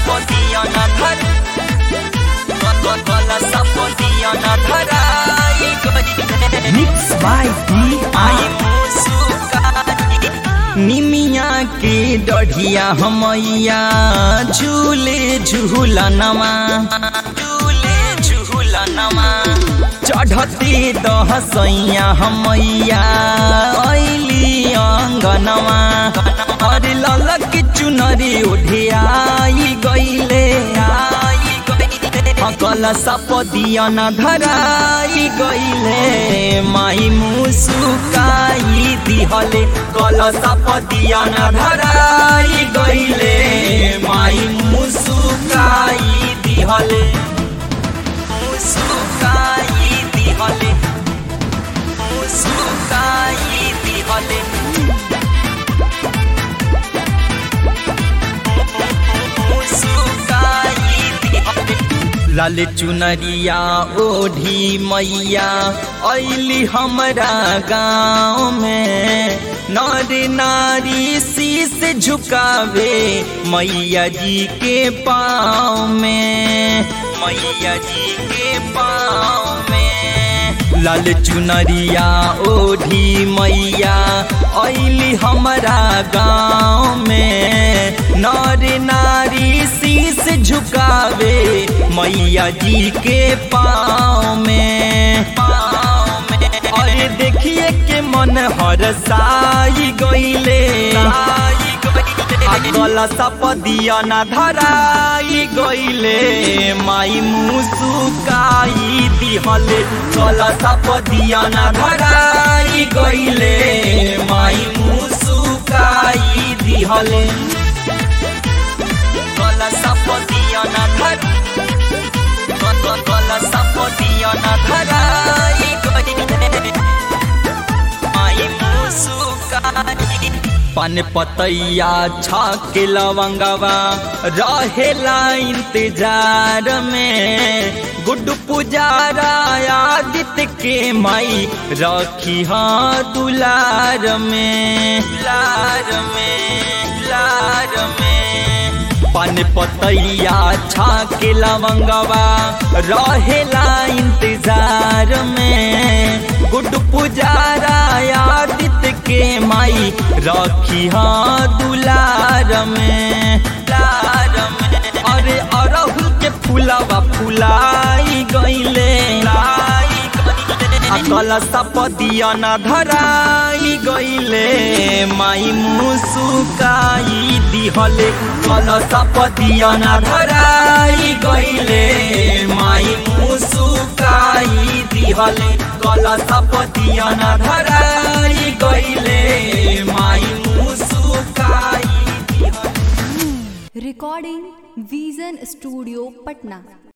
sapodiya na dhar Kala sapodiya na dharai gile Mix by I D.R. मुस्काई निमिया के डढ़िया हमैया झूले झूलनमा झूले झूलनमा चढ़ते दहसैया हमैया ऐली अङ्गनमा अरे ललक चुनरी उठियाई गइले आई गइले कल सपदिया न धराई गइले माई मुसुकाई दिहले कल सपदिया न धराई गइले माई मुसुकाई दिहले मुसुकाई दिहले मुसुकाई दिहले मुसुकाई दिहले लाल चुनरिया ओढ़ी मैया ऐली हमरा गाँव में नर नारी शीस झुकावे मैया जी के पाँव में मैया जी के पाँव में लाल चुनरिया ओढ़ी मैया ऐली हमरा गाँव में नर नारी शीस झुकावे मैया जी के पाँव में पाँव में अरे देखिए के मन हरसाई गइले गला सपदिया न धराई गइले माई मुसुकाई दिहले गला सपदिया न धराई गइले माई मुसुकाई दिहले गला सपदिया न धर गला सपदिया न धराई गइले माई मुसुकाई पान पतैया छाके लवंगवा रहेला इंतजार में गुड पुजारा आदित्य के माई रखी हाँ दुलार में लार में लार में पान पतैया छाके लवंगवा रहेला इंतजार में गुड पुजारा आदित्य के माई रखी हाँ दुलार में लार में अरे अरहुल के फूलवा फुलाई गइले कल सपदिया न धराई गइले माई मुसुकाई दिहले कल सपदिया न धराई गइले माई मुसुकाई दिहले कल सपदिया न धराई गइले माई मुसुकाई दिहले Recording Vision Studio Patna.